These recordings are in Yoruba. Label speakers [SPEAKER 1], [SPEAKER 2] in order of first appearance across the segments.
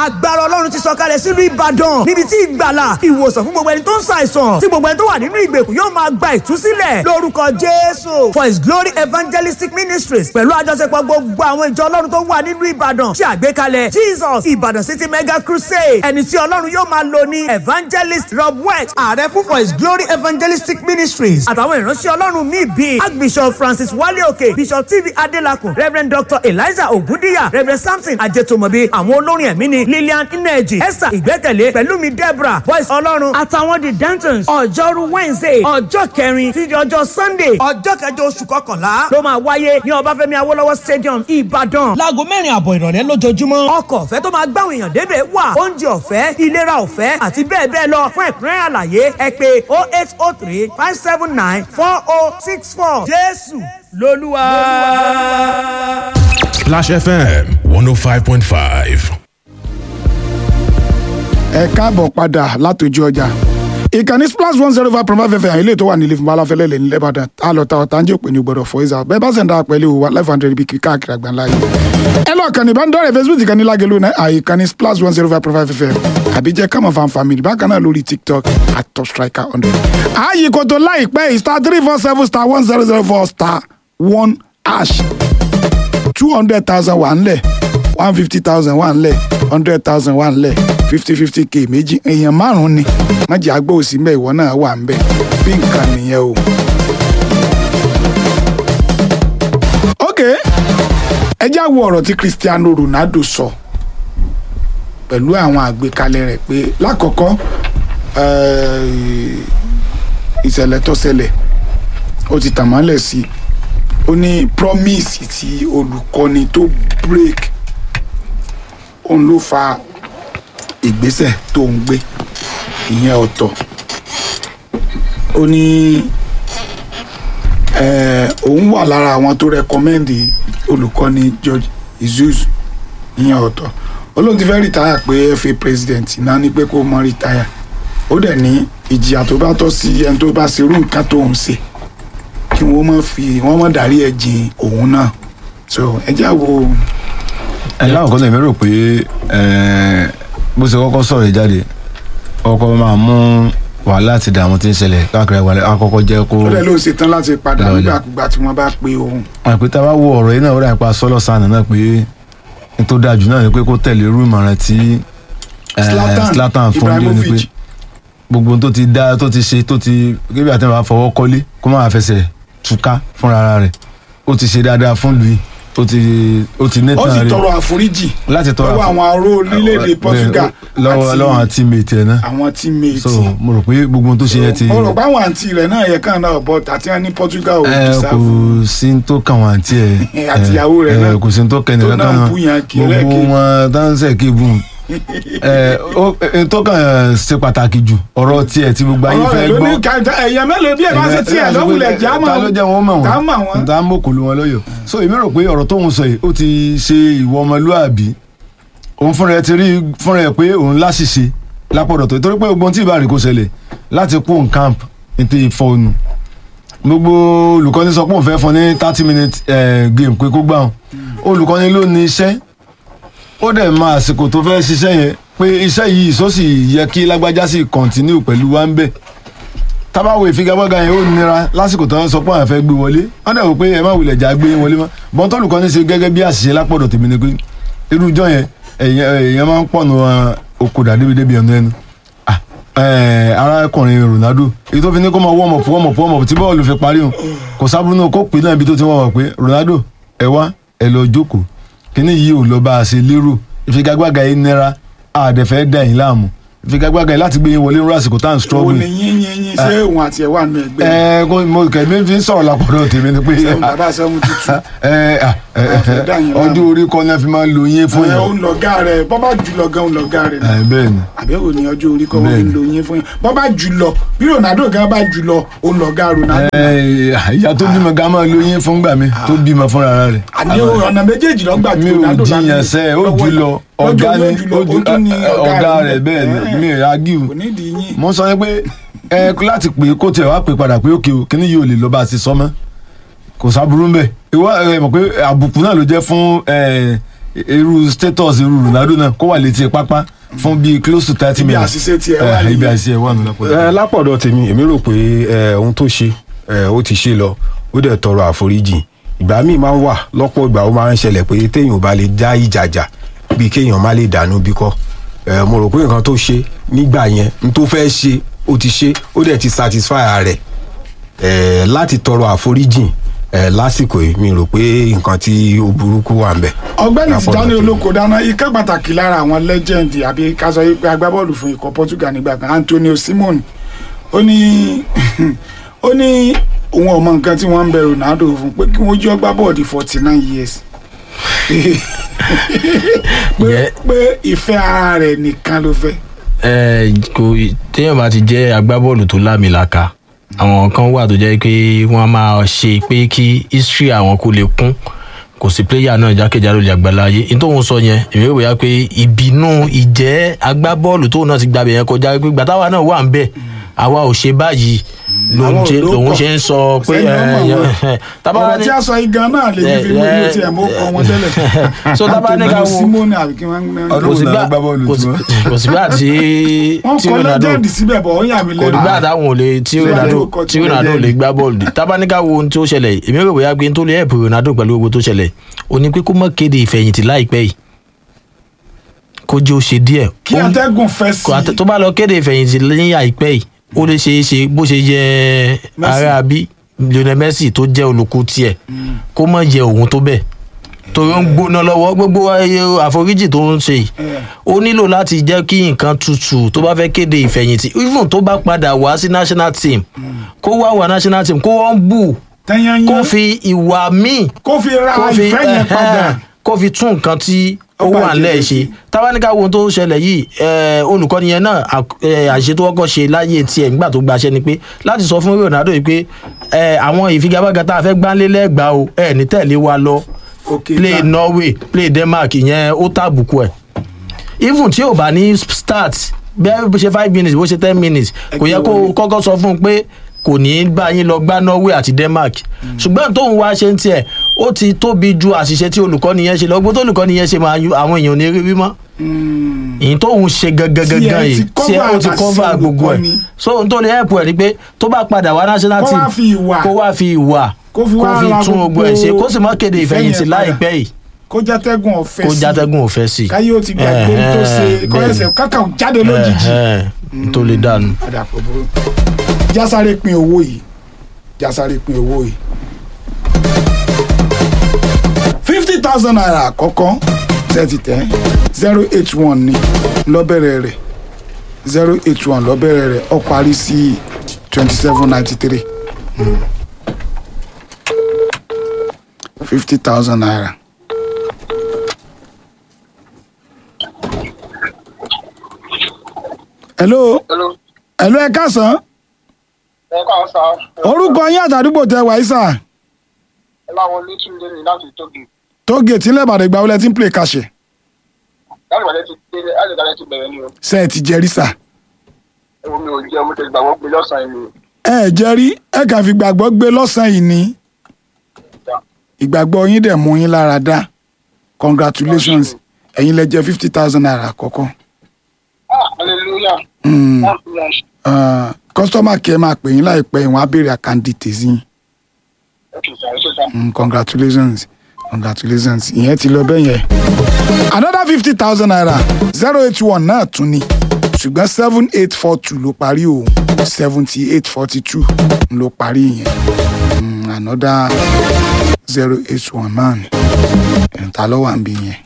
[SPEAKER 1] agbára ọlọ́run ti sọ̀kalẹ̀ sílùú ìbàdàn níbi tí ìgbàlà ìwòsàn fún gbogbo ẹni tó ń ṣàìsàn tí gbogbo ẹni tó wà nínú ìgbèkùn yóò máa gba ìtúsílẹ̀ lórúkọ jésù for his glory evangelistic ministries pẹ̀lú àjọṣepọ̀ gbogbo àwọn ìjọ ọlọ́run tó wà nínú ìbàdàn ṣe àgbékalẹ̀ jesus ìbàdàn city mega crusade ẹni tí ọlọ́run yóò máa lò ní evangelist rob west ààrẹ fún for his glory evangelistic ministries àtàwọn ìránṣẹ́ ọlọ́run míì bíi archbishop francis wale òkè bishop tv adelakun reverend dr eliza ogundiya reverend samson ajetomobi àwọn olórin ẹ̀mí ni lillian ineji esther ìgbẹ́kẹ̀lé pẹ̀lúmi deborah voice ọlọ́run àtàwọn the dentons ọjọ́rú wednesday ọjọ́ kẹrin títí ọjọ́ sunday ọjọ́ kẹjọ oṣù kọkànlá ló máa wáyé ní ọbáfẹ́mi awólọ́wọ̀ stadium ìbàdàn láago mẹ́rin àbọ̀ ìrọ̀lẹ́ lójoojúmọ́ ọkọ̀ ọ̀fẹ́ tó máa gbáwọn èèyàn débẹ̀ wà oúnjẹ ọ̀fẹ́ ìlera ọ̀fẹ́ àti bẹ́ẹ̀ bẹ́ẹ̀ lọ fún ẹ̀kúnrẹ́rẹ́ àlàyé ẹ pé oh eight oh three five seven nine four oh six four jésù lolúwa.
[SPEAKER 2] Splash FM 105.5.
[SPEAKER 3] ẹ káàbọ̀ padà látòjú ọjà ìkànnì splash one zero five point five fm ilé tó wà nílé fúnbala fẹlẹ́lẹ̀ ní lẹ́bàdàn tá a lọ ta ọ̀tá ń jẹ́ òpin ní gbọ́dọ̀ fọ́ ìzà bẹ́ẹ̀ bá sì ń dára pẹ̀lú wa life hundred bíi káàkiri àgbáńlá yìí. ẹ lọ kàn ní ìbánidọ́rẹ̀ facebook ìkànnì lágẹ̀lú náà àìkànnì splash one zero five point five fm àbí jẹ́ kámọ̀ fan family bákan náà lórí tiktok at top striker hundred. ààyè kòtò láìpẹ́ star three four seven star one zero zero four star one hash two hundred thousand wà ńlẹ̀ one fifty thousand wà ńlẹ̀ hundred thousand wà ńlẹ̀ fifty fifty k méjì èèyàn márùn-ún ni májì àgbà òsì mbẹ ìwọ náà wà ńbẹ bí nǹkan nìyẹn o. ok ẹ já wo ọ̀rọ̀ tí cristiano ronaldo sọ pẹ̀lú àwọn àgbékalẹ̀ rẹ̀ pé lákọ̀ọ́kọ́ eh, ìṣẹ̀lẹ̀ tó ṣẹlẹ̀ ó ti tàn mọ́lẹ̀ sí i ó ní promise tí olùkọ́ni tó break òun ló fa ìgbésẹ̀ tó ń gbé ìyẹn ọ̀tọ̀ ó ní eh, òun wà lára àwọn tó rẹkọmẹ́ndì olùkọ́ni george izus ìyẹn ọ̀tọ̀ olóhùn ti fẹ́ rìtáyà pé fa president náà ní pé kó mọ rìtáyà ó dẹ̀ ní ìjìyà tó bá tọ́ sí ẹni tó bá ṣerú nǹkan tó ń ṣe kí wọ́n mọ̀ fi wọ́n mọ̀ dárí ẹ̀ jìn òun náà so ẹ já wo
[SPEAKER 4] ẹ láwọn kan lè mérò pé ẹ, bó ṣe kọ́kọ́ sọ̀rọ̀ yìí jáde ọkọ̀ máa mú wàhálà àti ìdààmú tí ń ṣẹlẹ̀ káàkiri àwọn akọ́kọ́ jẹ́ kó
[SPEAKER 3] ó dẹ̀ ló ṣe tán láti padà
[SPEAKER 4] Lọ́lẹ̀.
[SPEAKER 3] nígbàkúgbà tí wọ́n bá pe òun
[SPEAKER 4] àpè tá a bá wo ọ̀rọ̀ yìí náà ó dà nípa sọ́lọ̀ sànà náà pé n tó dáa jù náà ni pé kó tẹ̀lé irú ìmọ̀ràn tí ẹ,
[SPEAKER 3] Zlatan
[SPEAKER 4] Zlatan fún un ní pé
[SPEAKER 3] Ibrahimovic.
[SPEAKER 4] gbogbo ohun tó ti dá tó ti ṣe tó ti gébí àti àwọn afọwọ́ kọ́lé kó má fẹsẹ̀ túká fúnra rẹ̀ ó ti ṣe dáadáa fún lui ó ti ó ti ní
[SPEAKER 3] ó
[SPEAKER 4] tán
[SPEAKER 3] sì
[SPEAKER 4] rẹ̀
[SPEAKER 3] tọrọ àforíjì
[SPEAKER 4] láti tọrọ
[SPEAKER 3] lọ́wọ́
[SPEAKER 4] àfo-
[SPEAKER 3] àwọn aró orílẹ̀-èdè Portugal
[SPEAKER 4] lọ́wọ́ lọ́wọ́ àwọn teammate ẹ̀ náà
[SPEAKER 3] àwọn teammates
[SPEAKER 4] so mo rò pé gbogbo ohun tó ṣe yẹn ti
[SPEAKER 3] mo rò pé àwọn àǹtí rẹ̀ náà yẹ kàn náà bọ́ àti wọn ní Portugal ò
[SPEAKER 4] ẹ kò
[SPEAKER 3] deserve
[SPEAKER 4] sí ní tó kàn wọn àǹtí ẹ
[SPEAKER 3] Àti ìyàwó rẹ̀
[SPEAKER 4] ẹ,
[SPEAKER 3] náà.
[SPEAKER 4] kò sí ní tó kàn
[SPEAKER 3] Tó
[SPEAKER 4] nìkan
[SPEAKER 3] náà
[SPEAKER 4] kan
[SPEAKER 3] bú yàn kí
[SPEAKER 4] gbogbo
[SPEAKER 3] ẹlẹ́kejì.
[SPEAKER 4] wọn dáńsẹ̀ kébù ẹ ó ẹ, tó kàn ṣe pàtàkì jù ọ̀rọ̀ tiẹ̀ tí gbogbo ayé
[SPEAKER 3] ọ̀rọ̀
[SPEAKER 4] fẹ́
[SPEAKER 3] rẹ̀ ló ní
[SPEAKER 4] gbọ́
[SPEAKER 3] ká ẹ̀yẹ mélòó bí ẹ̀ bá ṣe tiẹ̀ lọ́wọ́lẹ̀ já mọ́
[SPEAKER 4] ta ló jẹ́ wọn mọ̀
[SPEAKER 3] ká
[SPEAKER 4] wọn
[SPEAKER 3] mọ̀ wọn.
[SPEAKER 4] ta mọ̀ kò lu wọn lọ́yọ̀ so èmi rò pé ọ̀rọ̀ tóun sọ yìí ó ti ṣe ìwọ ọmọlúàbí òun fúnra ẹ ti rí fúnra ẹ pé òun láṣìṣe lápọ̀dọ̀ tó torí pé ogun tí ìbáraẹ̀ kò ṣẹlẹ̀ láti kó n camp ní ti fọ́ọ̀nù gbogbo olùkọ́ni sọ pé òun fẹ́ fún ní thirty minute eh, game pé kó gbà wọn olùkọ́ni ló ní iṣẹ́ ó dẹ̀ mọ àsìkò tó fẹ́ ṣiṣẹ́ yẹn pé iṣẹ́ yìí sọ́sì yẹ kí lágbájá sì continue pẹ̀lú wa ń bẹ̀ tábàwò ìfigagbága yẹn ó nira lásìkò tó ń sọ pé àwọn fẹ́ gbé wọlé wọ́n dẹ̀ wò pé ẹ má wulẹ̀ jà gbé wọlé mọ́ bọ́n tó olùkọ́ni ṣe gẹ́gẹ́ bí àṣìṣe lápọ̀dọ̀ tèmi ni pé irú ìjọ yẹn èèyàn èèyàn máa ń pọ̀nù okòdà débi débi ẹnu ẹnu Ah, eh, arákùnrin Ronaldo èyí tó fi ní kó máa wọ́ọ̀mọ̀ fún wọ́ọ̀mọ̀ fún wọ́ọ̀mọ̀ tí bọ́ọ̀lù fi parí hàn kò sábúrú náà kó pè náà ibi tó ti wọ́n wọ̀ pé Ronaldo ẹ wá ẹ lọ jókòó kíní yìí ò lọ bá a ṣe lérò ìfigagbága yìí nira àdẹ̀fẹ́ dà yín láàmú ìfigagbága yìí láti gbé yín wọlé nínú àsìkò tá à ń
[SPEAKER 3] òun
[SPEAKER 4] struggle
[SPEAKER 3] ni yín yín yín ṣé òun àti ẹ̀ wà nù ẹgbẹ́
[SPEAKER 4] ẹ kó mo kẹ̀mí fi ń sọ̀rọ̀ lápọ̀dọ̀ tèmi ni pé
[SPEAKER 3] sẹ́wọ̀n bàbá sẹ́wọ̀n tuntun
[SPEAKER 4] ẹ ẹ, ẹ,
[SPEAKER 3] fẹ́ dà yín láàmú.
[SPEAKER 4] ọjọ́ orí kan náà fi máa ń lo yín fún
[SPEAKER 3] ẹ̀
[SPEAKER 4] yàn
[SPEAKER 3] òun lọ̀gá rẹ̀ bọ́ bá jù lọ gan òun lọ̀gá rẹ̀
[SPEAKER 4] ẹ, bẹ́ẹ̀ ni
[SPEAKER 3] àbẹ̀wò ní ọjọ́ orí kọ́ wọ́n fi ń
[SPEAKER 4] Bẹ́ẹ̀ni.
[SPEAKER 3] lo yín fún yín bọ́ bá jù lọ bí Ronaldo gan bá jù lọ òun lọ̀gá Ronaldo
[SPEAKER 4] ẹ, ìyá tó bímọ ká máa lo yín fún gbà mí tó bímọ fúnra rẹ̀
[SPEAKER 3] àní ọ̀nà méjèèjì lọ́gbà
[SPEAKER 4] mi
[SPEAKER 3] ju
[SPEAKER 4] ò
[SPEAKER 3] Ronaldo
[SPEAKER 4] jiyàn sẹ́ ó jù lọ ọ̀gá ni ó jù ọ̀gá rẹ̀ bẹ́ẹ̀ ni mi ò agiu
[SPEAKER 3] kò nídìí yín
[SPEAKER 4] mo sọ pé ẹ láti pè é kó tiẹ̀ wá pè padà pé òkè o kíní yìí ò lè lọ bá a ti sọ mọ́ kò sábúrú ń bẹ̀ ìwọ ẹ mọ̀ pé àbùkù náà ló jẹ́ fún ẹ irú status irú Ronaldo náà kó wà létí pápá fún bíi close to thirty
[SPEAKER 3] Ibi
[SPEAKER 4] minutes
[SPEAKER 3] àṣìṣe tiẹ̀ wà
[SPEAKER 4] Eh, ibi
[SPEAKER 3] nìyẹn.
[SPEAKER 4] àṣìṣe wà nù lọ́pọ̀
[SPEAKER 5] ẹ lápọ̀dọ̀ tèmi èmi rò pé ẹ, ohun tó ṣe ẹ, ó ti ṣe lọ ó dẹ̀ tọrọ àforíjì ìgbà míì máa ń wà lọ́pọ̀ ìgbà ó máa ń ṣẹlẹ̀ pé téèyàn ò bá lè dá ìjàjà bí kéèyàn má lè dànù bí kọ́ ẹ, mo rò pé nǹkan tó ṣe nígbà yẹn n tó fẹ́ ṣe ó ti ṣe ó dẹ̀ ti satisfy ara rẹ̀ ẹ, láti tọrọ àforíjì ẹ, lásìkò yìí mi rò pé nǹkan tí ó burúkú wà ń bẹ̀.
[SPEAKER 3] ọ̀gbẹ́ni
[SPEAKER 5] Lápọ̀dọ̀
[SPEAKER 3] Tijani
[SPEAKER 5] tèmi.
[SPEAKER 3] olóko dáná ikẹ́ pàtàkì lára àwọn legend àbí ká sọ pé agbábọ́ọ̀lù fún ikọ̀ Portugal nígbà kan Antonio Simon ó ní ó ní òun ọmọ nǹkan tí wọ́n ń bẹ Ronaldo fún pé kí wọ́n jọ gbá bọ́ọ̀dì forty nine years pé
[SPEAKER 6] Yẹ-
[SPEAKER 3] pé ìfẹ́ ara rẹ̀ nìkan ló fẹ́
[SPEAKER 6] ẹ kò téèyàn bá ti jẹ́ agbábọ́ọ̀lù tó lámìlaka àwọn kan wà tó jẹ́ pé wọ́n máa ṣe pé kí history àwọn kó lè kún kò sí player náà jákèjádò lè àgbàláyé ní tóun sọ yẹn èmi rò bóyá pé ìbínú ìjẹ́ agbábọ́ọ̀lù tóun náà ti gbàbẹ̀ yẹn kọjá pé gbàtàwá náà wà ń bẹ̀ àwa ò ṣe báyìí lòun
[SPEAKER 3] Àwọn
[SPEAKER 6] ṣe-
[SPEAKER 3] ò
[SPEAKER 6] lòun
[SPEAKER 3] lókọ̀.
[SPEAKER 6] ṣe ń sọ pé
[SPEAKER 3] Sẹ́ni ọmọ
[SPEAKER 6] ẹ,
[SPEAKER 3] wọn.
[SPEAKER 6] ẹ, tábà wá
[SPEAKER 3] ọ̀rọ̀
[SPEAKER 6] ní-
[SPEAKER 3] tí a sọ igan náà lè
[SPEAKER 6] Eh,
[SPEAKER 3] fi mú inú
[SPEAKER 6] eh,
[SPEAKER 3] tiẹ̀ mú kọ́ wọn tẹ́lẹ̀
[SPEAKER 6] so tábà ní ká
[SPEAKER 3] Antonio
[SPEAKER 6] wo
[SPEAKER 3] Simon àbí kí wọ́n ń
[SPEAKER 4] Ọdún
[SPEAKER 6] kò
[SPEAKER 4] wo
[SPEAKER 6] sígbà
[SPEAKER 4] làwọn gbá bọ́ọ̀lù
[SPEAKER 6] kò sí-
[SPEAKER 4] tiwọn?
[SPEAKER 6] kò sígbà tí
[SPEAKER 3] wọ́n
[SPEAKER 6] tí
[SPEAKER 3] kọ́
[SPEAKER 6] Ronaldo
[SPEAKER 3] legend síbẹ̀ bọ̀ ó yà mí
[SPEAKER 6] kò
[SPEAKER 3] lẹ́nu
[SPEAKER 6] nígbà táwọn ò lè tí
[SPEAKER 3] Ṣé
[SPEAKER 6] Ronaldo
[SPEAKER 3] lórúkọ
[SPEAKER 6] tí
[SPEAKER 3] tí wọ́n
[SPEAKER 6] Ronaldo
[SPEAKER 3] jẹ́
[SPEAKER 6] lè
[SPEAKER 3] ni?
[SPEAKER 6] gbá bọ́ọ̀lù dé tábánikà wo ohun tí ó ṣẹlẹ̀ yìí èmi rò bóyá pé n tó lè help Ronaldo pẹ̀lú gbogbo tó ṣẹlẹ̀ ó ní pé kó má kéde ìfẹ̀yìntì láìpẹ́ yìí kó jẹ́ ó ṣe díẹ̀
[SPEAKER 3] kí
[SPEAKER 6] Ó-
[SPEAKER 3] atẹ́gùn fẹ́ sí
[SPEAKER 6] kò àtẹ- tó bá lọ kéde ìfẹ̀yìntì lẹ́yìn àìpẹ́ yìí ó lè ṣe é ṣe bó ṣe yẹ
[SPEAKER 3] Messi.
[SPEAKER 6] ara bí Lionel Messi tó jẹ́ olùkú tiẹ̀ kó má yẹ òun tó bẹ́ẹ̀ torí ó ń gbóná lọ́wọ́ gbogbo ayé àforíjì tó ń ṣe yìí ó nílò láti jẹ́ kí nǹkan tutù tó bá fẹ́ kéde ìfẹ̀yìntì even tó bá padà wá sí national team kó wá wá national team kó wọ́n bù
[SPEAKER 3] tẹ́yányán
[SPEAKER 6] kó fi ìwà míì
[SPEAKER 3] kó fi ra
[SPEAKER 6] kó fi
[SPEAKER 3] ìfẹ́ yẹn padà
[SPEAKER 6] ẹhẹ́n, kó fi tún nǹkan tí ó
[SPEAKER 3] Ó
[SPEAKER 6] wà
[SPEAKER 3] bàjẹ́
[SPEAKER 6] nílẹ̀
[SPEAKER 3] lójú.
[SPEAKER 6] ṣe tábánikà wo ohun tó ń ṣẹlẹ̀ yìí eh, olùkọ́ni yẹn náà à- eh, àṣẹ tó kọ́kọ́ ṣe láyé tiẹ̀ nígbà tó gbaṣẹ́ ni pé láti sọ fún Ronaldo yìí pé eh, àwọn ìfigagbága tá a fẹ́ gbánlé lẹ́gbàá o ẹ̀ ní tẹ̀lé wa lọ
[SPEAKER 3] òkè
[SPEAKER 6] play
[SPEAKER 3] ta
[SPEAKER 6] Norway play Denmark ìyẹn ó tàbùkù ẹ̀ even tí ò bá ní start bẹ́ẹ̀ bó ṣe five minutes bó ṣe ten minutes kò yẹ kó
[SPEAKER 3] wọlé.
[SPEAKER 6] kọ́kọ́ sọ fún un pé kò ní í bá yín lọ gbá Norway àti Denmark ṣùgbọ́n tóun wá ṣe ń tiẹ̀ ó ti tóbi ju àṣìṣe tí olùkọ́ni yẹn ṣe lọ gbogbo tó olùkọ́ni yẹn ṣe máa yún àwọn èèyàn ò ní rí wímọ́ èyí tóun ṣe gangan
[SPEAKER 3] Tí ẹ
[SPEAKER 6] gangan
[SPEAKER 3] ti
[SPEAKER 6] yìí tí ẹ ó ti
[SPEAKER 3] cover
[SPEAKER 6] cover
[SPEAKER 3] àṣìṣe
[SPEAKER 6] gbogbo ẹ̀
[SPEAKER 3] olùkọ́ni.
[SPEAKER 6] so ohun tó lè help ẹ̀ ni pé tó bá padà wá national
[SPEAKER 3] Kó
[SPEAKER 6] team
[SPEAKER 3] wá fi ìwà.
[SPEAKER 6] kó wá fi ìwà
[SPEAKER 3] Kó fi
[SPEAKER 6] kó
[SPEAKER 3] wá
[SPEAKER 6] fi
[SPEAKER 3] ra
[SPEAKER 6] tún gbogbo ẹ̀ ṣe
[SPEAKER 3] gbogbo
[SPEAKER 6] kó sì má kéde
[SPEAKER 3] ìfẹ́
[SPEAKER 6] ìfẹ̀yìntì
[SPEAKER 3] yẹn padà.
[SPEAKER 6] láìpẹ́ yìí
[SPEAKER 3] kó játẹ́gùn ọ̀fẹ́
[SPEAKER 6] kó
[SPEAKER 3] sí
[SPEAKER 6] játẹ́gùn òfẹ́ sí i.
[SPEAKER 3] káyé ó ti gbàgbé ohun tó ṣe kọ́
[SPEAKER 6] bẹ́ẹ̀ni.
[SPEAKER 3] ẹsẹ̀ kákà jáde lójijì
[SPEAKER 6] Ẹ̀hẹ́n, n tó lè dànù.
[SPEAKER 3] padà pọ̀ bó jásáré pin owó yìí jásáré pin owó yìí fifty thousand naira àkọ́kọ́ thirty ten zero eight one ni lọ́bẹ̀rẹ̀ rẹ̀ zero eight one lọ́bẹ̀rẹ̀ rẹ̀ ó parí sí twenty seven ninety three fifty thousand naira. hello
[SPEAKER 7] Hello.
[SPEAKER 3] hello ẹ káàsán
[SPEAKER 7] ẹ káwọn sá.
[SPEAKER 3] orúkọ yín àtàdúgbò tẹ wàyí sà
[SPEAKER 7] ẹ láwọn olótúndé ní láti tóbi.
[SPEAKER 3] tógèètì ńlẹ̀ ìbàdàn ìgbà wọlé tí ń play kàṣẹ
[SPEAKER 7] láti ìbàdàn ti dé láti ìbàdàn ti bẹ̀rẹ̀ ni o.
[SPEAKER 3] ṣe ẹ ti jẹrí sà
[SPEAKER 7] ewu mi ò jẹ́ mo ti gbàgbọ́ pé lọ́sàn-án ni.
[SPEAKER 3] ẹ ẹ jẹrí ẹ kàn fi gbàgbọ́ gbé lọ́sàn-án yìí ni ìgbàgbọ́ yín dẹ̀ mú yín lára dá congratulations ẹ̀yin lẹ jẹ fifty thousand naira àkọ́kọ́
[SPEAKER 7] ah hallelujah.
[SPEAKER 3] Mm.
[SPEAKER 7] hallelujah.
[SPEAKER 3] Ah, customer care máa pè yín láìpẹ́ ìwọ̀n á béèrè àkàndì tèzí yín
[SPEAKER 7] okay sir ẹ ṣe sá.
[SPEAKER 3] Mm, congratulations congratulations ìyẹn ti lọ bẹ́ẹ̀ yẹn. another fifty thousand naira zero eight one náà tún ni ṣùgbọ́n seven eight four two ló parí òun seventy eight forty two ló parí yẹn Mm, another zero eight one náà ni ẹ̀ǹta ló wà ń bí yẹn.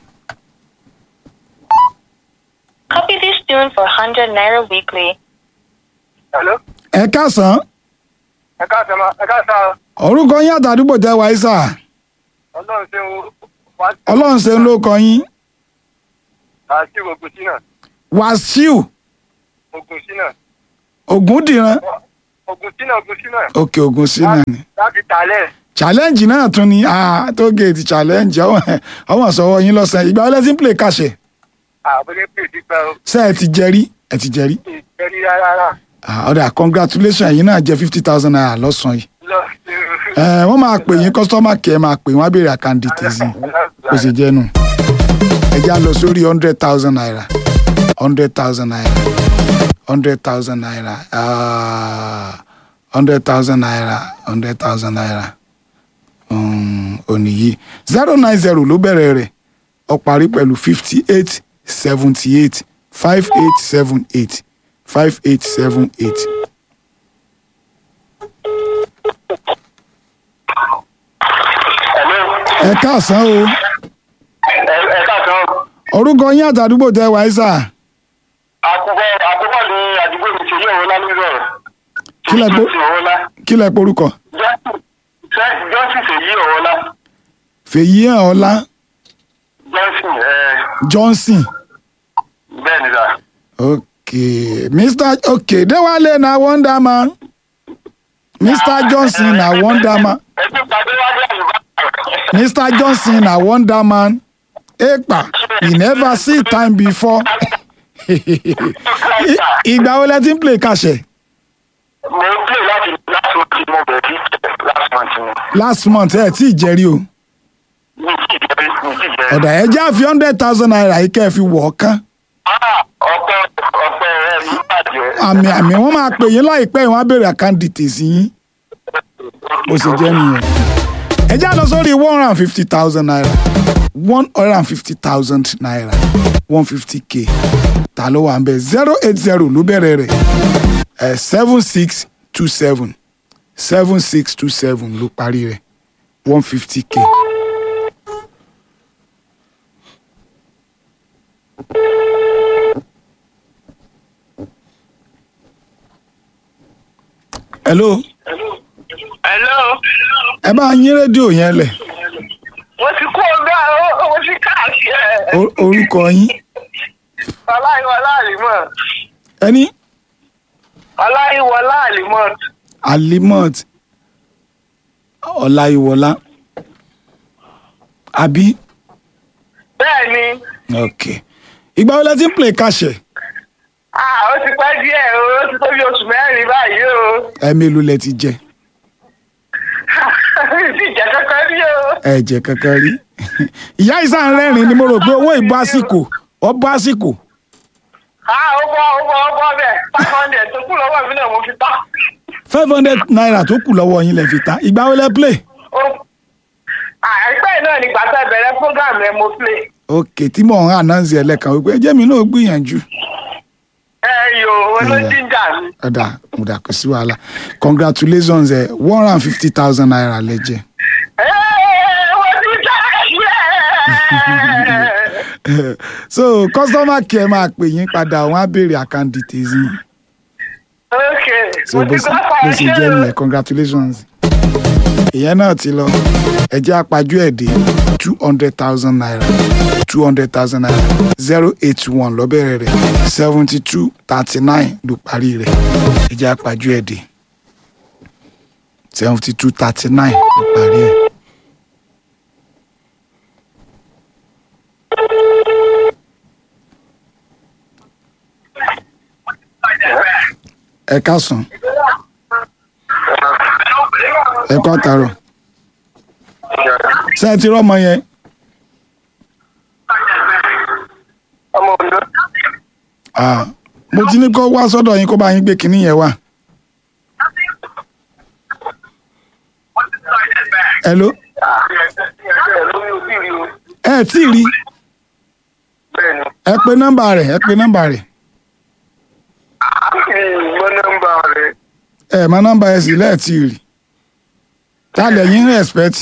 [SPEAKER 8] Copy this tune for 100 Naira weekly.
[SPEAKER 7] hello.
[SPEAKER 3] ẹ káàsán
[SPEAKER 7] ẹ káàsán ma ẹ káàsán
[SPEAKER 3] orúkọ yín àtàdúgbò tẹ wáyé sà
[SPEAKER 7] ọlọ́run ṣe ń wá sí.
[SPEAKER 3] ọlọ́run ṣe ń ló kọ yín
[SPEAKER 7] àti ogun sínà
[SPEAKER 3] wàsíù
[SPEAKER 7] ogun sínà
[SPEAKER 3] ògúndìran
[SPEAKER 7] ogun sínà ogun sínà.
[SPEAKER 3] òkè ògùn sí náà ni.
[SPEAKER 7] láti tàlẹ̀.
[SPEAKER 3] challenge náà tún ni ah tó gate challenge ọmọ ọmọ sọwọ yín lọ́sàn ìgbà wọlé tí ń play kàṣẹ
[SPEAKER 7] àbúlé pè sí pẹ́ o.
[SPEAKER 3] ṣe ẹ ti jẹrí ẹ ti jẹrí
[SPEAKER 7] ìjẹ́rí rárá.
[SPEAKER 3] ah ọ̀dà congratulation yín náà jẹ fifty thousand naira lọ́sàn yìí
[SPEAKER 7] lọ sí.
[SPEAKER 3] ẹ wọ́n máa pè yín customer care máa pè wọ́n á béèrè àkàndì tèzí bó ṣe jẹ́ nù. ẹ já lọ sórí hundred thousand naira hundred thousand naira hundred thousand naira hundred thousand naira hundred thousand naira òní yìí zero nine zero ló bẹ̀rẹ̀ rẹ̀ ó parí pẹ̀lú fifty eight seventy eight five eight seven eight five eight seven eight. ẹ káàsán o
[SPEAKER 7] ẹ káàsán
[SPEAKER 3] orúkọ yín àtàdúgbò tẹ wáyé sà
[SPEAKER 7] àkùkọ àkùkọ ní àdúgbò mi ṣe yí òun lá nílò
[SPEAKER 3] Kí lẹ gbọ́?
[SPEAKER 7] òun lá
[SPEAKER 3] kí lẹ porúkọ
[SPEAKER 7] johnson ṣe yí òun lá
[SPEAKER 3] fèyí hàn ọlá
[SPEAKER 7] johnson ẹ
[SPEAKER 3] johnson
[SPEAKER 7] bẹ́ẹ̀ ni sà.
[SPEAKER 3] ok mr ok déwálé na wonder man mr johnson na wonder man
[SPEAKER 7] ẹ ti pàdé wájú àyùbá.
[SPEAKER 3] mr johnson na wonder man epa he never see time before I- ìgbà wo lẹ ti ń play kàṣẹ
[SPEAKER 7] mo ń play láti last month mo bẹ̀rẹ̀ sí last month ni.
[SPEAKER 3] last month ẹ tí ì jẹrí o
[SPEAKER 7] mi ti jẹ́ mi ti jẹ́.
[SPEAKER 3] ọ̀dà ẹ já fi hundred thousand naira yìí kẹ́ ẹ fi wọ̀ ọ́ kán
[SPEAKER 7] ọpẹ́ ọpẹ́ ẹ ní bàjẹ́.
[SPEAKER 3] àmì àmì wọn máa pè yín láìpẹ́ wọn á béèrè àkáǹdìtì sí yín bó ṣe jẹ́ nìyẹn ẹ já lọ sórí one hundred and fifty thousand naira one hundred and fifty thousand naira one fifty k ta ló wà ń bẹ zero eight zero ló bẹ̀rẹ̀ rẹ̀ ẹ̀ seven six two seven seven six two seven ló parí rẹ̀ one fifty k. hello
[SPEAKER 7] hello
[SPEAKER 3] ẹ bá yín rédíò yẹn lẹ̀
[SPEAKER 7] mo ti kó ọgbà mo ti káàkiri ẹ.
[SPEAKER 3] O- orúkọ yín
[SPEAKER 7] ọláyíwọlá àlìmọ́
[SPEAKER 3] ẹni
[SPEAKER 7] ọláyíwọlá àlìmọ́
[SPEAKER 3] alimot ọláyíwọlá àbí
[SPEAKER 7] bẹ́ẹ̀ ni
[SPEAKER 3] ok ìgbà wo lẹ ti ń play kàṣẹ
[SPEAKER 7] ah, ó ti pẹ́ díẹ̀ o ó ti tó bí oṣù mẹ́rin báyìí o
[SPEAKER 3] ẹ mélòó lẹ ti jẹ
[SPEAKER 7] ti jẹ́ kankan rí o.
[SPEAKER 3] ẹ jẹ kankan rí ìyá ìsàn rẹ́rìn ni mo rò pé owó ìbò àsìkò ọbọ àsìkò
[SPEAKER 7] ah ó bọ́ ó bọ́ ó bọ́ bẹ́ẹ̀ five hundred tó kù lọ́wọ́ mi náà mo fi tán.
[SPEAKER 3] five hundred naira tó kù lọ́wọ́ yín lẹ fi ta ìgbà wo lẹ play
[SPEAKER 7] Ó- ah, àìpẹ́ náà nígbà tá a bẹ̀rẹ̀ program rẹ mo play.
[SPEAKER 3] ok tí mò ń announce ẹ lẹ́ẹ̀kan wípé ẹ jẹ́ mi náà gbìyànjú
[SPEAKER 7] ẹ yo olójìjà mi.
[SPEAKER 3] ọ̀dà ọ̀dà kò sí wàhálà congratulations ẹ one hundred and fifty thousand naira lẹ jẹ.
[SPEAKER 7] Ẹ, mo ti já ẹ̀.
[SPEAKER 3] so customer care máa pè yín padà wọn á béèrè account details yín
[SPEAKER 7] ok
[SPEAKER 3] so
[SPEAKER 7] mo
[SPEAKER 3] bó
[SPEAKER 7] ti
[SPEAKER 3] ṣe
[SPEAKER 7] gbọ́
[SPEAKER 3] bó ṣe jẹ́ nìyẹn congratulations ìyẹn náà ti lọ ẹjẹ́ àpájú ẹ̀ dé two hundred thousand naira two hundred thousand naira zero eight one lọ́bẹ̀rẹ̀ rẹ̀ seventy two thirty nine ló parí rẹ̀ ẹjẹ́ àpájú ẹ̀ dé seventy two thirty nine ló parí ẹ̀. ẹ káàsán ẹ kọ́ àtàrọ̀ ṣé ẹ ti rọ́mọ yẹn
[SPEAKER 7] ọmọ Ondo.
[SPEAKER 3] Ah, mo ti ní kó wá sọ́dọ̀ yín kó bá yín gbé kinní yẹn wá. hello
[SPEAKER 7] lórí ojú rí o.
[SPEAKER 3] ẹ tí ì rí
[SPEAKER 7] bẹ́ẹ̀ni
[SPEAKER 3] ẹ pe nọ́mbà rẹ̀ ẹ pe nọ́mbà rẹ̀
[SPEAKER 7] mo nọ́mbà rẹ̀.
[SPEAKER 3] ẹ mọ nọ́mbà ẹ sì lẹ́ẹ̀ tí ì rí ta lẹ̀ yín respect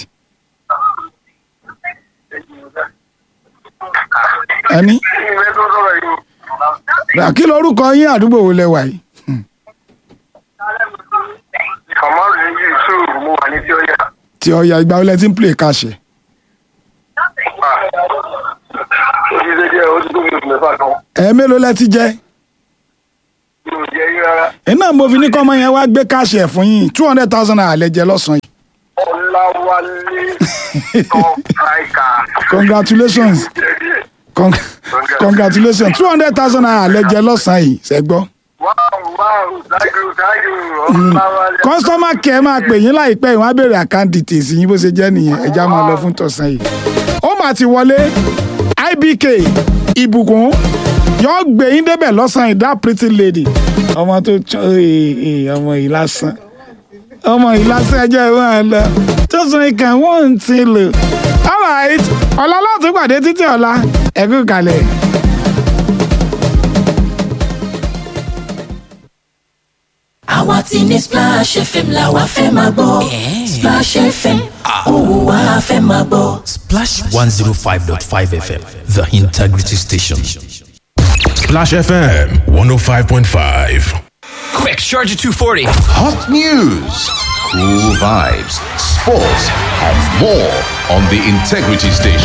[SPEAKER 3] ẹni
[SPEAKER 7] ìwé tó sọ̀rọ̀ yìí.
[SPEAKER 3] kí lorúkọ yín àdúgbò wo lẹ wà yìí
[SPEAKER 7] kàmáàrù ní yusuf mo wà ní tí ó yà.
[SPEAKER 3] tí ọya ìgbà wo lẹ ti ń play kàṣẹ
[SPEAKER 7] ó ti ṣe díẹ̀ ó ti tó mi oṣù mẹ́fà kan.
[SPEAKER 3] ẹ mélòó lẹ ti jẹ
[SPEAKER 7] mi ò jẹ́ yín rárá.
[SPEAKER 3] iná mo fi ní kọ́mọ yẹn wá gbé kàṣẹ fún yín two hundred thousand naira lẹ jẹ lọ́sàn-án yìí
[SPEAKER 7] ọ̀làwálé top striker.
[SPEAKER 3] congratulations Con congratulations two hundred thousand naira lẹ jẹ lọ́sàn-án yìí ṣẹ́gbọ́.
[SPEAKER 7] wow wow thank you thank you ọ̀làwálé.
[SPEAKER 3] customer care máa pè yín láìpẹ́ ìwọ́n á béèrè account details yín bó ṣe jẹ́ nìyẹn ẹja máa lọ fún tọ̀sán yìí. ó mà ti wọlé ibk ìbùkún yóò gbé yín débẹ̀ lọ́sàn-án ìdá pretty lady ọmọ tó tọ́ ọmọ yìí lásán ọmọ yìí lásán ẹjọ́ ìwọ̀n ẹ̀ lọ tó sọ ìkàn wọ́n ń ti lò alright ọ̀la láti pàdé títí ọ̀la ẹ̀kú kalẹ̀.
[SPEAKER 9] àwa ti ní splash fm la wa fẹ́ máa gbọ́ splash fm òwò wa fẹ́ máa gbọ́.
[SPEAKER 10] Splash 105.5 FM, the integrity station.
[SPEAKER 2] Splash FM 105.5.
[SPEAKER 10] Quick, Charger 240.
[SPEAKER 11] Hot news, cool vibes, sports, and more on the Integrity Station.